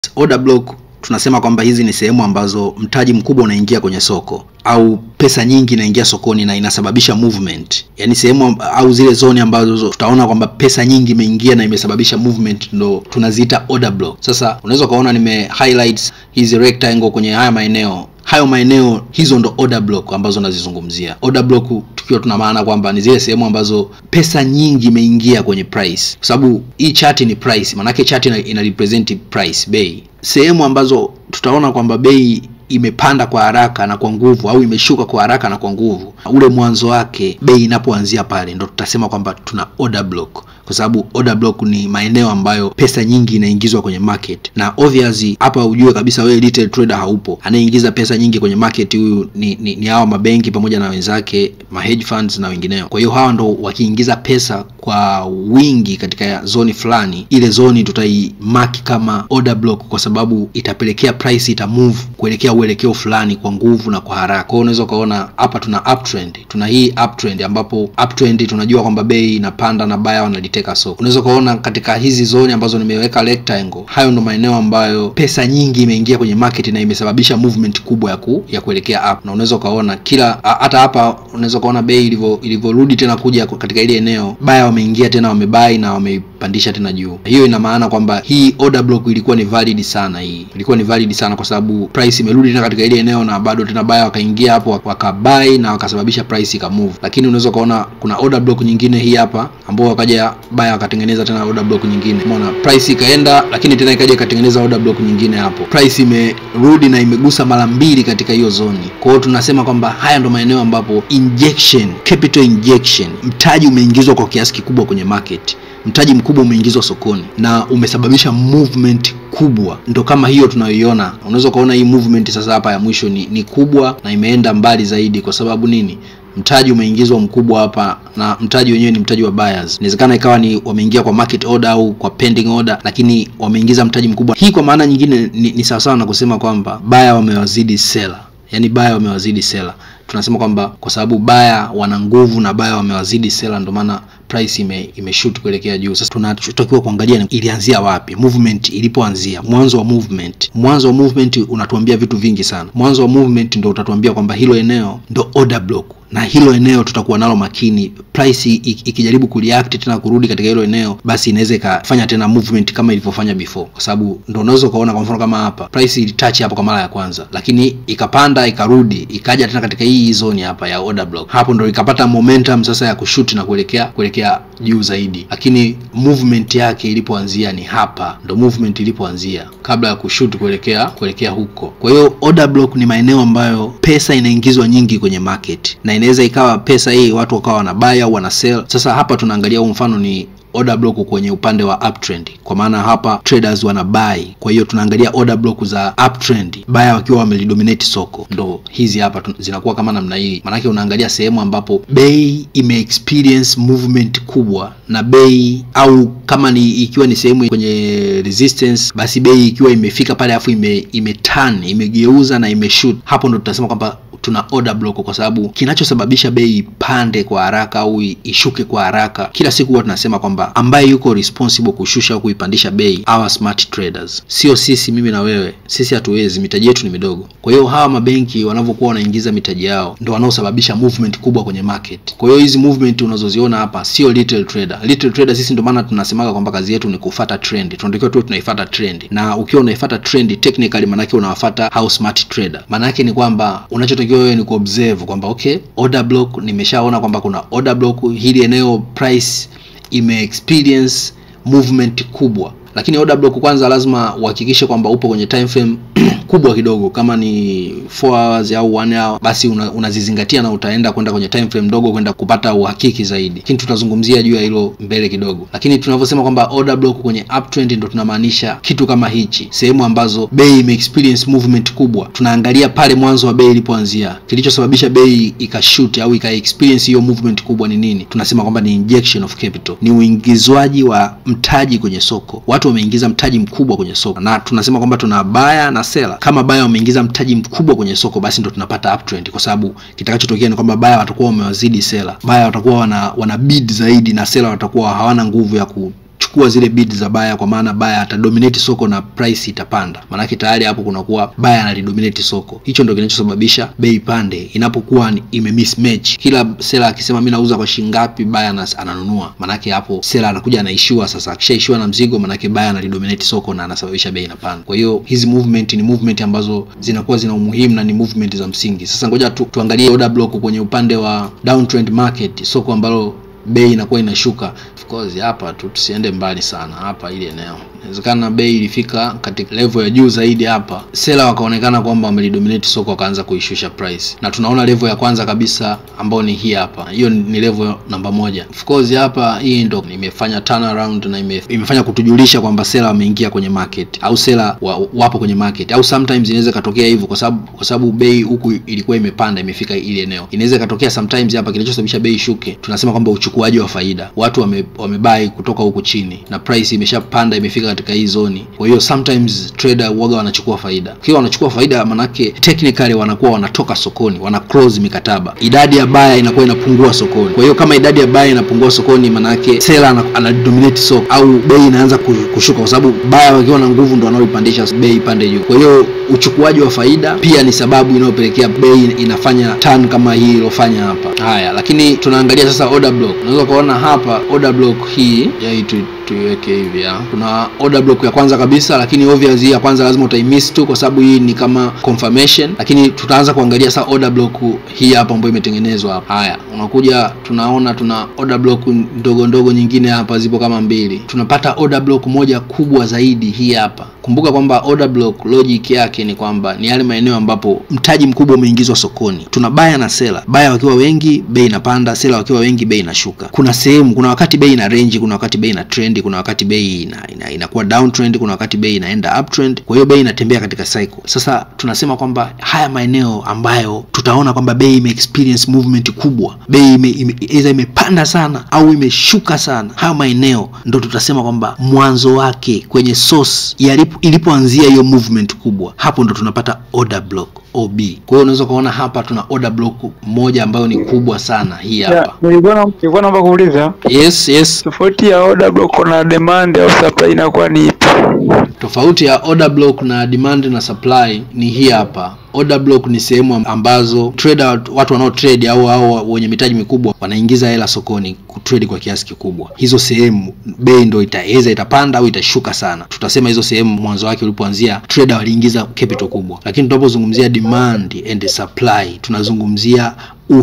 order block tunasema kwamba hizi ni sehemu ambazo mtaji mkubwa unaingia kwenye soko au pesa nyingi inaingia sokoni na inasababisha movement yaani sehemu au zile zoni ambazo tutaona kwamba pesa nyingi imeingia na imesababisha movement ndo tunaziita order block sasa unaweza ukaona nime highlights hizi rectangle kwenye haya maeneo hayo maeneo hizo ndo order block ambazo nazizungumzia order block tukiwa tuna maana kwamba ni zile sehemu ambazo pesa nyingi imeingia kwenye price kwa sababu hii chati ni price maanake chati ina, ina represent price bei sehemu ambazo tutaona kwamba bei imepanda kwa haraka na kwa nguvu au imeshuka kwa haraka na kwa nguvu ule mwanzo wake bei inapoanzia pale ndo tutasema kwamba tuna order block kwa sababu order block ni maeneo ambayo pesa nyingi inaingizwa kwenye market na obviously hapa ujue kabisa wewe retail trader haupo anayeingiza pesa nyingi kwenye market huyu ni, ni, ni hawa mabenki pamoja na wenzake ma hedge funds na wengineo kwa hiyo hawa ndo wakiingiza pesa kwa wingi katika zoni fulani ile zoni tutaimaki kama order block kwa sababu itapelekea price ita move kuelekea uelekeo fulani kwa nguvu na kwa haraka kwao unaweza ukaona hapa tuna uptrend tuna hii uptrend ambapo uptrend tunajua kwamba bei inapanda na baya wanaliteka soko unaweza ukaona katika hizi zoni ambazo nimeweka rectangle hayo ndo maeneo ambayo pesa nyingi imeingia kwenye market na imesababisha movement kubwa ya, ku, ya kuelekea up na unaweza ukaona kila hata hapa unaweza ukaona bei ilivyo ilivyorudi tena kuja katika ile eneo baya wameingia tena wamebai na wameipandisha tena juu hiyo ina maana kwamba hii order block ilikuwa ni valid sana hii ilikuwa ni valid sana kwa sababu price imerudi tena katika ile eneo na bado tena baya wakaingia hapo wakabai na wakasababisha price ikamove lakini unaweza ukaona kuna order block nyingine hii hapa ambao wakaja baya wakatengeneza tena order block nyingine umeona price ikaenda lakini tena ikaja ikatengeneza order block nyingine hapo price imerudi na imegusa mara mbili katika hiyo zoni kwa hiyo tunasema kwamba haya ndo maeneo ambapo injection capital injection mtaji umeingizwa kwa kiasi kikubwa kwenye market mtaji mkubwa umeingizwa sokoni na umesababisha movement kubwa ndo kama hiyo tunayoiona unaweza ukaona hii movement sasa hapa ya mwisho ni, ni kubwa na imeenda mbali zaidi kwa sababu nini mtaji umeingizwa mkubwa hapa na mtaji wenyewe ni mtaji wa buyers inawezekana ikawa ni wameingia kwa market order au kwa pending order lakini wameingiza mtaji mkubwa hii kwa maana nyingine ni, ni sawasawa na kusema kwamba baya wamewazidi sela yaani baya wamewazidi sela tunasema kwamba kwa sababu baya wana nguvu na baya wamewazidi sela ndio maana price ime, imeshoot kuelekea juu sasa tunachotakiwa kuangalia ilianzia wapi movement ilipoanzia mwanzo wa movement mwanzo wa movement unatuambia vitu vingi sana mwanzo wa movement ndo utatuambia kwamba hilo eneo ndo order block na hilo eneo tutakuwa nalo makini price ikijaribu kureact tena kurudi katika hilo eneo basi inaweza ikafanya tena movement kama ilivyofanya before kwa sababu ndo unaweza ukaona kwa mfano kama hapa price ilitouch hapo kwa mara ya kwanza lakini ikapanda ikarudi ikaja tena katika hii zone hapa ya order block hapo ndo ikapata momentum sasa ya kushoot na kuelekea kuelekea juu zaidi lakini movement yake ilipoanzia ni hapa ndo movement ilipoanzia kabla ya kushoot kuelekea kuelekea huko kwa hiyo order block ni maeneo ambayo pesa inaingizwa nyingi kwenye market na inaweza ikawa pesa hii watu wakawa wana buy au wana sell sasa hapa tunaangalia huu mfano ni order block kwenye upande wa uptrend kwa maana hapa traders wana buy kwa hiyo tunaangalia order block za uptrend baya wakiwa wamelidominate soko ndo hizi hapa zinakuwa kama namna hii maanake unaangalia sehemu ambapo bei ime experience movement kubwa na bei au kama ni ikiwa ni sehemu kwenye resistance basi bei ikiwa imefika pale alafu ime, ime turn imegeuza na imeshoot hapo ndo tutasema kwamba tuna order block kwa sababu kinachosababisha bei ipande kwa haraka au ishuke kwa haraka kila siku huwa tunasema kwamba ambaye yuko responsible kushusha au kuipandisha bei our smart traders sio sisi mimi na wewe sisi hatuwezi mitaji yetu ni midogo kwa hiyo hawa mabenki wanavyokuwa wanaingiza mitaji yao ndo wanaosababisha movement kubwa kwenye market kwa hiyo hizi movement unazoziona hapa sio little trader little trader sisi ndo maana tunasemaga kwamba kazi yetu ni kufata trend tunatakiwa tu tunaifata trend na ukiwa unaifata trend technically maanake unawafata how smart trader maanake ni kwamba unachotakiwa wewe ni kuobserve kwamba okay order block nimeshaona kwamba kuna order block hili eneo price ime experience movement kubwa lakini order block kwanza lazima uhakikishe kwamba upo kwenye time frame kubwa kidogo kama ni 4 hours au 1 hour basi unazizingatia una na utaenda kwenda kwenye time frame ndogo kwenda kupata uhakiki zaidi lakini tutazungumzia juu ya hilo mbele kidogo lakini tunavyosema kwamba order block kwenye uptrend ndo tunamaanisha kitu kama hichi sehemu ambazo bei ime experience movement kubwa tunaangalia pale mwanzo wa bei ilipoanzia kilichosababisha bei ikashoot au ika experience hiyo movement kubwa ni nini tunasema kwamba ni injection of capital ni uingizwaji wa mtaji kwenye soko watu wameingiza mtaji mkubwa kwenye soko na tunasema kwamba tuna baya na sela kama baya wameingiza mtaji mkubwa kwenye soko basi ndo tunapata uptrend kwa sababu kitakachotokea ni kwamba baya watakuwa wamewazidi sela baya watakuwa wana, wana bid zaidi na sela watakuwa hawana nguvu ya ku kuchukua zile bid za baya kwa maana baya atadominate soko na price itapanda maanake tayari hapo kunakuwa baya analidominate soko hicho ndo kinachosababisha bei pande inapokuwa ni- ime mismatch kila sela akisema mi nauza kwa shilingi ngapi baya anas- ananunua maanake hapo sela anakuja anaishiwa sasa akishaishiwa na mzigo maanake baya analidominate soko na anasababisha bei inapanda kwa hiyo hizi movement ni movement ambazo zinakuwa zina umuhimu na ni movement za msingi sasa ngoja tu, tuangalie order block kwenye upande wa downtrend market soko ambalo bei inakuwa inashuka of course hapa tu tusiende mbali sana hapa ili eneo inawezekana bei ilifika katika level ya juu zaidi hapa sela wakaonekana kwamba wamelidominate soko wakaanza kuishusha price na tunaona level ya kwanza kabisa ambayo ni hii hapa hiyo ni level namba moja of course hapa hii ndo imefanya turnaround na ime, imefanya kutujulisha kwamba sela wameingia kwenye market au sela wa, wapo kwenye market au sometimes inaweza ikatokea hivyo kwa sababu kwa sababu bei huku ilikuwa imepanda imefika ili eneo inaweza ikatokea sometimes hapa kinachosababisha bei ishuke tunasema kwamba uchukuaji wa faida watu wame, wamebai kutoka huku chini na price imeshapanda imefika katika hii zoni kwa hiyo sometimes trader waga wanachukua faida kiwa wanachukua faida manake technically wanakuwa wanatoka sokoni wana close mikataba idadi ya baya inakuwa inapungua sokoni kwa hiyo kama idadi ya baya inapungua sokoni manake sela ana, ana dominate soko au bei inaanza ku- kushuka kwa sababu baya wakiwa na nguvu ndo wanaoipandisha bei ipande juu kwa hiyo uchukuaji wa faida pia ni sababu inayopelekea bei inafanya turn kama hii ilofanya hapa haya lakini tunaangalia sasa order block unaweza ukaona hapa order block hii ya hii tu tuiweke hivi ya kuna order block ya kwanza kabisa lakini obvious hii ya kwanza lazima utaimiss tu kwa sababu hii ni kama confirmation lakini tutaanza kuangalia sasa order block hii hapa ambayo imetengenezwa hapa haya unakuja tunaona tuna order block ndogo ndogo nyingine hapa zipo kama mbili tunapata order block moja kubwa zaidi hii hapa kumbuka kwamba order block logic yake ni kwamba ni yale maeneo ambapo mtaji mkubwa umeingizwa sokoni tuna baya na sela baya wakiwa wengi bei inapanda sela wakiwa wengi bei inashuka kuna sehemu kuna wakati bei ina range kuna wakati bei ina trend kuna wakati bei ina, ina, inakuwa downtrend kuna wakati bei inaenda uptrend kwa hiyo bei inatembea katika cycle sasa tunasema kwamba haya maeneo ambayo tutaona kwamba bei ime experience movement kubwa bei ime, ime, either imepanda sana au imeshuka sana haya maeneo ndo tutasema kwamba mwanzo wake kwenye source yalipo ilipoanzia hiyo movement kubwa hapo ndo tunapata order block ob kwa hiyo unaweza ukaona hapa tuna order block moja ambayo ni kubwa sana hii hapa Ya, nilikuwa na- nilikuwa naomba kuuliza yes yes tofauti ya order block na demand au supply inakuwa ni ipi? tofauti ya order block na demand na supply ni hii hapa order block ni sehemu ambazo trader watu wanao trade au au wenye mitaji mikubwa wanaingiza hela sokoni kutrade kwa kiasi kikubwa hizo sehemu bei ndo itaweza itapanda au itashuka sana tutasema hizo sehemu mwanzo wake ulipoanzia trader waliingiza capital kubwa lakini tunapozungumzia demand and supply tunazungumzia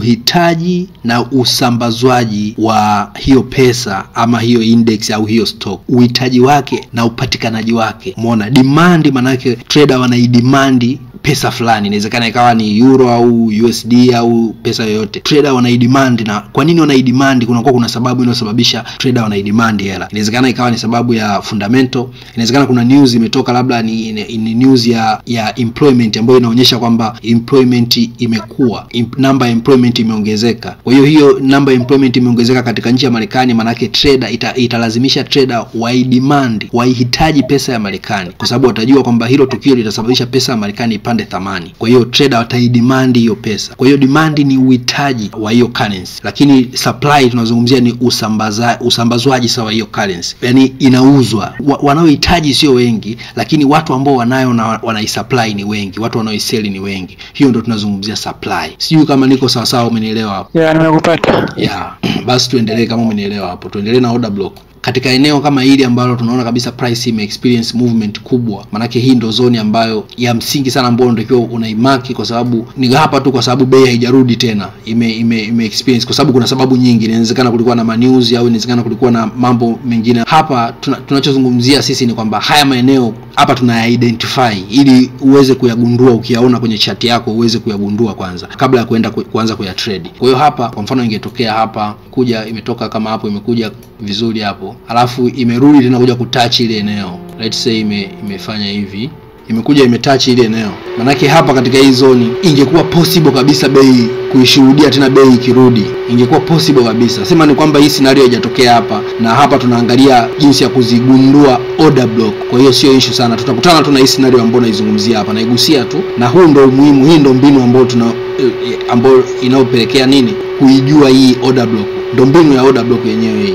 uhitaji na usambazwaji wa hiyo pesa ama hiyo index au hiyo stock uhitaji wake na upatikanaji wake umeona demand manake trader wanaidimandi pesa fulani inawezekana ikawa ni euro au usd au pesa yoyote trader wanaidemand na kwa nini wanaidemand kunakuwa kuna sababu inayosababisha trader wanaidemand hela inawezekana ikawa ni sababu ya fundamental inawezekana kuna news imetoka labda ni, ni, ni news ya ya employment ambayo inaonyesha kwamba employment imekuwa Im, namba ya employment imeongezeka kwa hiyo hiyo namba ya employment imeongezeka katika nchi ya marekani maanake trader ita, italazimisha trader waidemand waihitaji pesa ya marekani kwa sababu watajua kwamba hilo tukio litasababisha pesa ya marekani ipande thamani kwa hiyo trader wataidimandi hiyo pesa kwa hiyo demand ni uhitaji wa hiyo currency lakini supply tunazungumzia ni usambaza, usambazwaji sawa hiyo currency yani inauzwa wa, wanaohitaji sio wengi lakini watu ambao wanayo na wanaisupply ni wengi watu wanaoiseli ni wengi hiyo ndo tunazungumzia supply sijui kama niko sawasawa umenielewa hapo Ya, nimekupata. yeah. basi tuendelee kama umenielewa hapo tuendelee na order block katika eneo kama hili ambalo tunaona kabisa price ime experience movement kubwa manake hii ndo zoni ambayo ya msingi sana ambayo unatakiwa unaimaki kwa sababu ni hapa tu kwa sababu bei haijarudi tena ime, ime, ime experience kwa sababu kuna sababu nyingi inawezekana kulikuwa na manews au inawezekana kulikuwa na mambo mengine hapa tuna, tunachozungumzia sisi ni kwamba haya maeneo hapa tunaya identify ili uweze kuyagundua ukiyaona kwenye chati yako uweze kuyagundua kwanza kabla ya kuenda ku, kuanza kuya trade kwa hiyo hapa kwa mfano ingetokea hapa kuja imetoka kama hapo imekuja vizuri hapo alafu imerudi tena kuja kutouch ile eneo let's say ime, imefanya hivi imekuja imetouch ile eneo manake hapa katika hii zoni ingekuwa possible kabisa bei kuishuhudia tena bei ikirudi ingekuwa possible kabisa sema ni kwamba hii scenario haijatokea hapa na hapa tunaangalia jinsi ya kuzigundua order block kwa hiyo sio issue sana tutakutana tu na hii scenario ambayo naizungumzia hapa naigusia tu na huu ndo umuhimu hii ndo mbinu ambayo tuna ambayo inayopelekea nini kuijua hii order block ndo mbinu ya order block yenyewe hii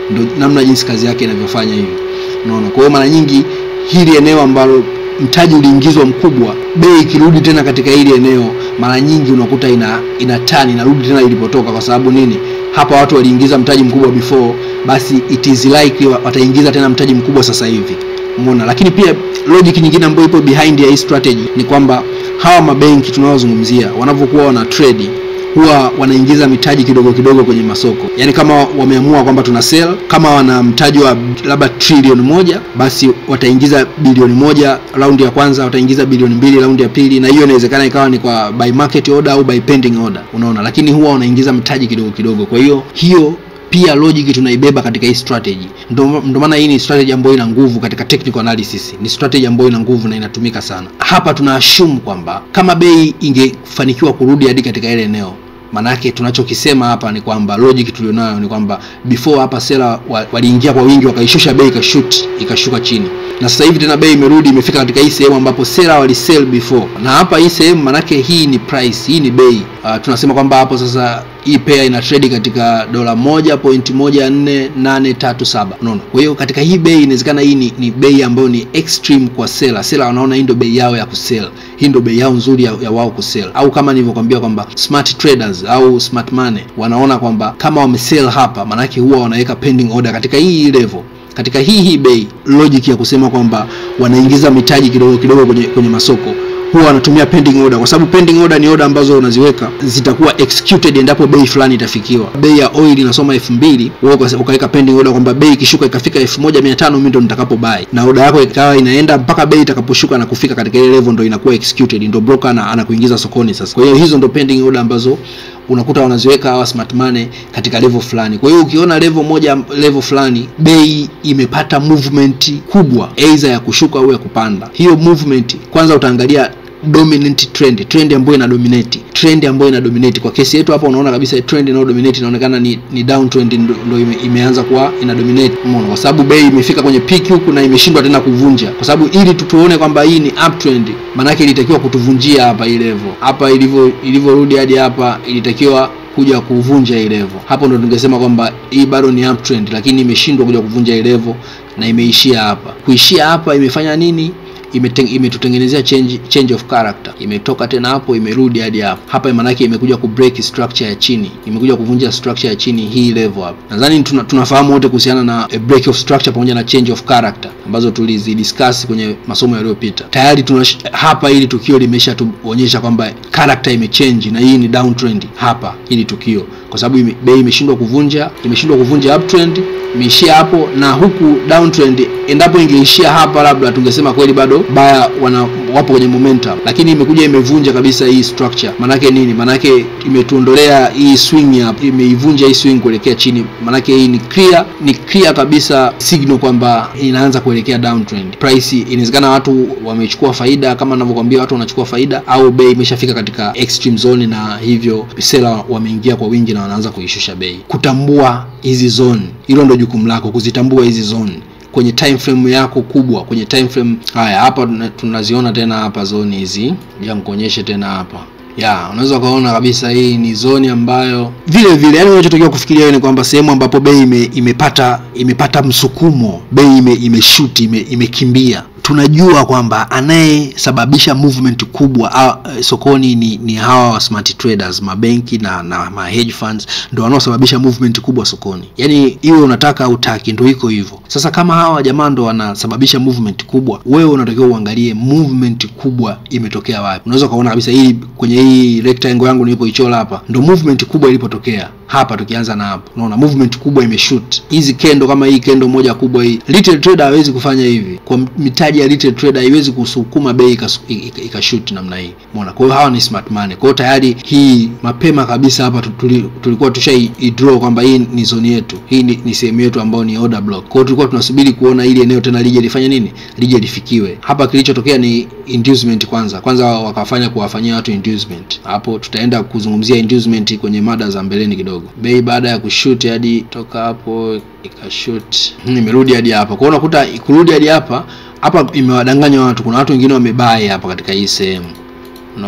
ndio namna jinsi kazi yake inavyofanya hivi unaona kwa hiyo mara nyingi hili eneo ambalo mtaji uliingizwa mkubwa bei ikirudi tena katika hili eneo mara nyingi unakuta ina ina tani inarudi tena ilipotoka kwa sababu nini hapa watu waliingiza mtaji mkubwa before basi it is likely wa- wataingiza tena mtaji mkubwa sasa hivi umeona lakini pia logic nyingine ambayo ipo behind ya hii strategy ni kwamba hawa mabenki tunaozungumzia wanavyokuwa wana trade huwa wanaingiza mitaji kidogo kidogo kwenye masoko yaani kama wameamua kwamba tuna sell kama wana mtaji wa labda trilioni moja basi wataingiza bilioni moja raundi ya kwanza wataingiza bilioni mbili raundi ya pili na hiyo inawezekana ikawa ni kwa by market order au by pending order unaona lakini huwa wanaingiza mtaji kidogo kidogo kwa hiyo hiyo pia logic tunaibeba katika hii strategy ndo ndo maana hii ni strategy ambayo ina nguvu katika technical analysis ni strategy ambayo ina nguvu na inatumika sana hapa tuna assume kwamba kama bei ingefanikiwa kurudi hadi katika ile eneo manake tunachokisema hapa ni kwamba logic tulionayo ni kwamba before hapa sela wa- waliingia kwa wingi wakaishusha bei ikashut ikashuka chini na sasa hivi tena bei imerudi imefika katika hii sehemu ambapo sela walisell before na hapa hii sehemu manake hii ni price hii ni bei uh, tunasema kwamba hapo sasa hii pair ina trade katika dola moja point moja nne nane tatu saba unaona kwa hiyo katika hii bei inawezekana hii ni, ni bei ambayo ni extreme kwa sela sela wanaona hii ndo bei yao ya kusell hii ndo bei yao nzuri ya, ya wao kusell au kama nilivyokwambia kwamba smart traders au smart money wanaona kwamba kama wamesell hapa maanake huwa wanaweka pending order katika hii level katika hii hii bei logic ya kusema kwamba wanaingiza mitaji kidogo kidogo kwenye, kwenye masoko huwa wanatumia pending order kwa sababu pending order ni order ambazo unaziweka zitakuwa executed endapo bei fulani itafikiwa bei ya oil inasoma elfu mbili wewe uka- ukaweka pending order kwamba bei ikishuka ikafika elfu moja mia tano mimi ndo nitakapo buy na order yako ikawa inaenda mpaka bei itakaposhuka na kufika katika ile level ndo inakuwa executed ndo broker ana- anakuingiza sokoni sasa kwa hiyo hizo ndo pending order ambazo unakuta wanaziweka hawa smart money katika level fulani kwa hiyo ukiona level moja level fulani bei imepata movement kubwa aidha ya kushuka au ya kupanda hiyo movement kwanza utaangalia dominant trend trend ambayo ina dominate trend ambayo ina dominate kwa kesi yetu hapa unaona kabisa trend inayo dominate inaonekana ni, ni downtrend ndo, ndo ime, imeanza kuwa ina dominate umeona kwa sababu bei imefika kwenye peak huku na imeshindwa tena kuvunja kwa sababu ili tu tuone kwamba hii ni uptrend maanake ilitakiwa kutuvunjia hapa hii level hapa ilivyo ilivyorudi hadi hapa ilitakiwa kuja kuvunja hii level hapo ndo tungesema kwamba hii bado ni uptrend lakini imeshindwa kuja kuvunja hii level na imeishia hapa kuishia hapa imefanya nini imeten- imetutengenezea change, change of character imetoka tena hapo imerudi hadi hapo hapa maanake imekuja ku break structure ya chini imekuja kuvunja structure ya chini hii level hapa nadhani tuna, tunafahamu wote kuhusiana na a break of structure pamoja na change of character ambazo tulizidiscuss kwenye masomo yaliyopita tayari tuna hapa hili tukio limesha tuonyesha kwamba character imechange na hii ni downtrend hapa hili tukio kwa sababu ime, bei imeshindwa kuvunja imeshindwa kuvunja uptrend imeishia hapo na huku downtrend endapo ingeishia hapa labda tungesema kweli bado baya wana wapo kwenye momentum lakini imekuja imevunja kabisa hii structure manake nini manake imetuondolea hii swing hapa imeivunja hii swing kuelekea chini manake hii ni clear ni clear kabisa signal kwamba inaanza kuelekea downtrend price inawezekana watu wamechukua faida kama ninavyokuambia watu wanachukua faida au bei imeshafika katika extreme zone na hivyo sela wameingia kwa wingi na wanaanza kuishusha bei kutambua hizi zone hilo ndo jukumu lako kuzitambua hizi zone kwenye time frame yako kubwa kwenye time frame haya hapa tuna- tunaziona tena hapa zoni hizi ja nikuonyeshe tena hapa ya unaweza ukaona kabisa hii ni zoni ambayo vile vile yani unachotakiwa kufikiria wewe ni kwamba sehemu ambapo bei ime, imepata imepata msukumo bei ime, imeshuti ime, imekimbia tunajua kwamba anayesababisha movement kubwa a, sokoni ni, ni hawa wa smart traders mabenki na, na ma hedge funds ndo wanaosababisha movement kubwa sokoni yaani iwe unataka utaki ndo iko hivyo sasa kama hawa jamaa ndo wanasababisha movement kubwa wewe unatakiwa uangalie movement kubwa imetokea wapi unaweza ukaona kabisa hii kwenye hii rectangle yangu nilipoichora hapa ndo movement kubwa ilipotokea hapa tukianza na hapo unaona movement kubwa imeshoot hizi kendo kama hii kendo moja kubwa hii retail trader hawezi kufanya hivi kwa mitaji ya retail trader haiwezi kusukuma bei ikas- ika- ikashoot namna hii umeona kwa hiyo hawa ni smart money kwa hiyo tayari hii mapema kabisa hapa tu- tuli, tulikuwa tushai draw kwamba hii ni zone yetu hii ni, ni sehemu yetu ambayo ni order block kwa hiyo tulikuwa tunasubiri kuona ili eneo tena lije lifanye nini lije lifikiwe hapa kilichotokea ni inducement kwanza kwanza wakafanya kuwafanyia watu inducement hapo tutaenda kuzungumzia inducement kwenye mada za mbeleni kidogo bei baada ya kushoot hadi toka hapo ikashoot Hmm, imerudi hadi hapa kwa hiyo unakuta kurudi hadi hapa hapa imewadanganya watu kuna watu wengine wamebai hapa katika hii sehemu unaona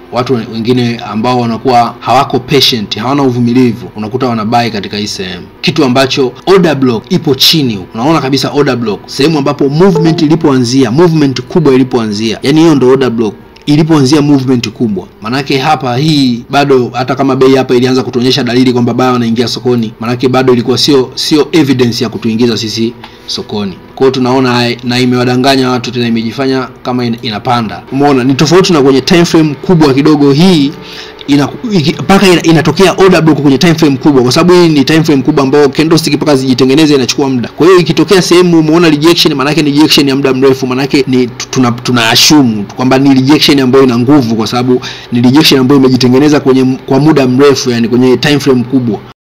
watu wengine ambao wanakuwa hawako patient hawana uvumilivu unakuta wanabai katika hii sehemu kitu ambacho order block ipo chini unaona kabisa order block sehemu ambapo movement ilipoanzia movement kubwa ilipoanzia yani hiyo ndo order block ilipoanzia movement kubwa manake hapa hii bado hata kama bei hapa ilianza kutuonyesha dalili kwamba baya wanaingia sokoni manake bado ilikuwa sio sio evidence ya kutuingiza sisi sokoni kwa hiyo tunaona na imewadanganya watu tena imejifanya kama inapanda umeona ni tofauti na kwenye time frame kubwa kidogo hii mpaka ina, inatokea order block kwenye time frame kubwa kwa sababu hii ni time frame kubwa ambayo candlestick mpaka zijitengeneze inachukua muda kwa hiyo ikitokea sehemu umeona rejection maanake ni rejection ya muda mrefu maanake ni tuna, tuna assume kwamba ni rejection ambayo ina nguvu kwa sababu ni rejection ambayo imejitengeneza kwenye kwa muda mrefu yani kwenye time frame kubwa